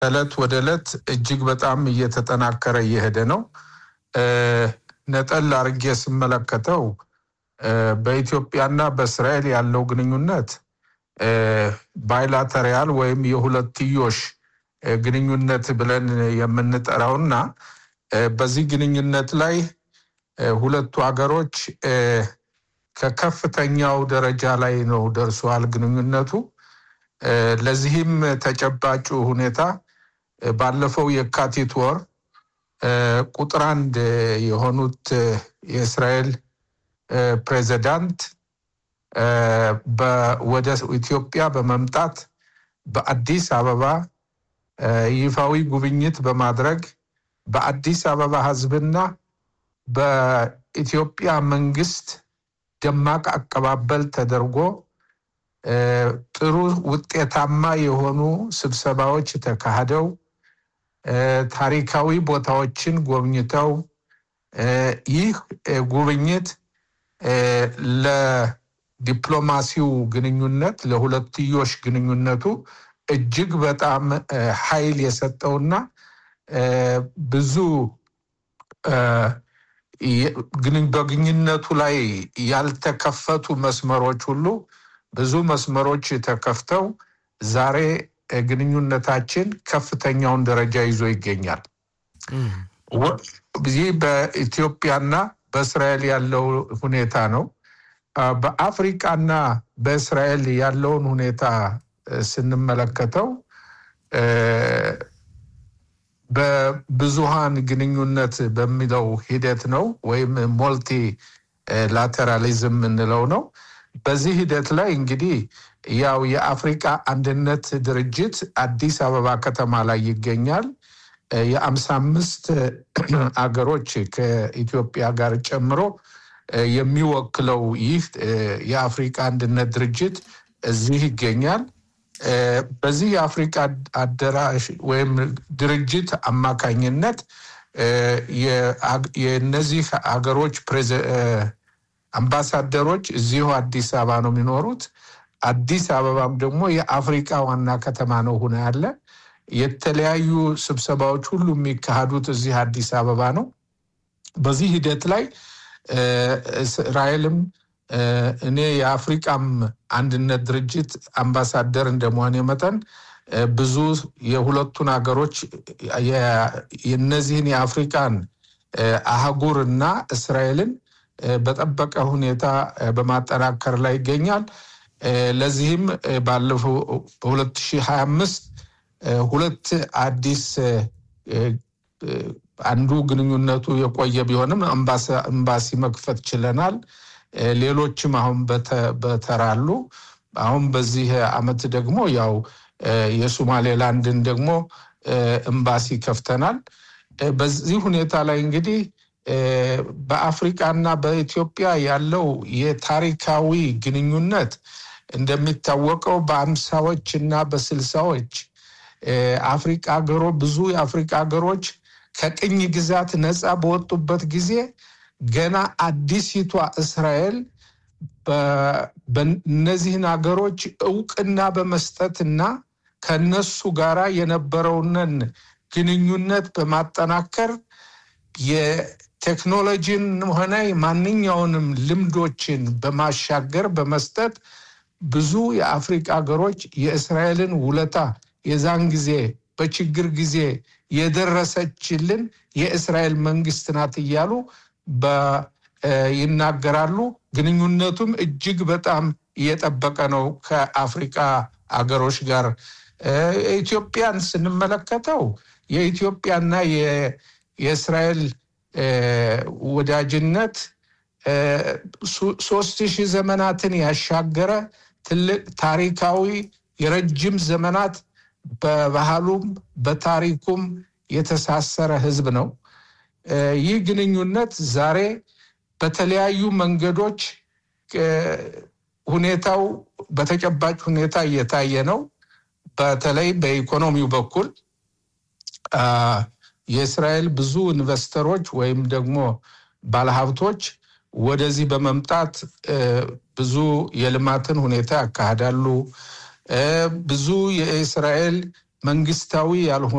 ከእለት ወደ ዕለት እጅግ በጣም እየተጠናከረ እየሄደ ነው። ነጠል አድርጌ ስመለከተው በኢትዮጵያና በእስራኤል ያለው ግንኙነት ባይላተሪያል ወይም የሁለትዮሽ ግንኙነት ብለን የምንጠራውና በዚህ ግንኙነት ላይ ሁለቱ ሀገሮች ከከፍተኛው ደረጃ ላይ ነው ደርሰዋል ግንኙነቱ። ለዚህም ተጨባጩ ሁኔታ ባለፈው የካቲት ወር ቁጥር አንድ የሆኑት የእስራኤል ፕሬዚዳንት ወደ ኢትዮጵያ በመምጣት በአዲስ አበባ ይፋዊ ጉብኝት በማድረግ በአዲስ አበባ ሕዝብና በኢትዮጵያ መንግስት ደማቅ አቀባበል ተደርጎ ጥሩ ውጤታማ የሆኑ ስብሰባዎች ተካሂደው ታሪካዊ ቦታዎችን ጎብኝተው ይህ ጉብኝት ለዲፕሎማሲው ግንኙነት ለሁለትዮሽ ግንኙነቱ እጅግ በጣም ኃይል የሰጠውና ብዙ በግንኙነቱ ላይ ያልተከፈቱ መስመሮች ሁሉ ብዙ መስመሮች ተከፍተው ዛሬ ግንኙነታችን ከፍተኛውን ደረጃ ይዞ ይገኛል። ይህ በኢትዮጵያና በእስራኤል ያለው ሁኔታ ነው። በአፍሪቃና በእስራኤል ያለውን ሁኔታ ስንመለከተው በብዙሃን ግንኙነት በሚለው ሂደት ነው ወይም ሞልቲ ላተራሊዝም የምንለው ነው። በዚህ ሂደት ላይ እንግዲህ ያው የአፍሪቃ አንድነት ድርጅት አዲስ አበባ ከተማ ላይ ይገኛል። የአምሳ አምስት አገሮች ከኢትዮጵያ ጋር ጨምሮ የሚወክለው ይህ የአፍሪቃ አንድነት ድርጅት እዚህ ይገኛል። በዚህ የአፍሪቃ አደራሽ ወይም ድርጅት አማካኝነት የእነዚህ ሀገሮች አምባሳደሮች እዚሁ አዲስ አበባ ነው የሚኖሩት። አዲስ አበባም ደግሞ የአፍሪቃ ዋና ከተማ ነው ሆነ ያለ የተለያዩ ስብሰባዎች ሁሉ የሚካሄዱት እዚህ አዲስ አበባ ነው። በዚህ ሂደት ላይ እስራኤልም እኔ የአፍሪቃም አንድነት ድርጅት አምባሳደር እንደመሆኔ መጠን ብዙ የሁለቱን ሀገሮች የነዚህን የአፍሪቃን አህጉር እና እስራኤልን በጠበቀ ሁኔታ በማጠናከር ላይ ይገኛል። ለዚህም ባለፈው በ2025 ሁለት አዲስ አንዱ ግንኙነቱ የቆየ ቢሆንም ኤምባሲ መክፈት ችለናል። ሌሎችም አሁን በተራሉ አሁን በዚህ አመት ደግሞ ያው የሶማሌላንድን ደግሞ ኤምባሲ ከፍተናል። በዚህ ሁኔታ ላይ እንግዲህ በአፍሪቃና በኢትዮጵያ ያለው የታሪካዊ ግንኙነት እንደሚታወቀው በአምሳዎች እና በስልሳዎች አፍሪቃ ሀገሮ ብዙ የአፍሪቃ ሀገሮች ከቅኝ ግዛት ነፃ በወጡበት ጊዜ ገና አዲሲቷ እስራኤል በእነዚህን ሀገሮች እውቅና በመስጠትና ከነሱ ጋራ የነበረውንን ግንኙነት በማጠናከር የቴክኖሎጂን ሆነ ማንኛውንም ልምዶችን በማሻገር በመስጠት ብዙ የአፍሪቃ ሀገሮች የእስራኤልን ውለታ የዛን ጊዜ በችግር ጊዜ የደረሰችልን የእስራኤል መንግስት ናት እያሉ ይናገራሉ። ግንኙነቱም እጅግ በጣም እየጠበቀ ነው ከአፍሪቃ አገሮች ጋር። ኢትዮጵያን ስንመለከተው የኢትዮጵያና የእስራኤል ወዳጅነት ሶስት ሺህ ዘመናትን ያሻገረ ትልቅ ታሪካዊ የረጅም ዘመናት በባህሉም በታሪኩም የተሳሰረ ህዝብ ነው። ይህ ግንኙነት ዛሬ በተለያዩ መንገዶች ሁኔታው በተጨባጭ ሁኔታ እየታየ ነው። በተለይ በኢኮኖሚው በኩል የእስራኤል ብዙ ኢንቨስተሮች ወይም ደግሞ ባለሀብቶች ወደዚህ በመምጣት ብዙ የልማትን ሁኔታ ያካሂዳሉ። ብዙ የእስራኤል መንግስታዊ ያልሆኑ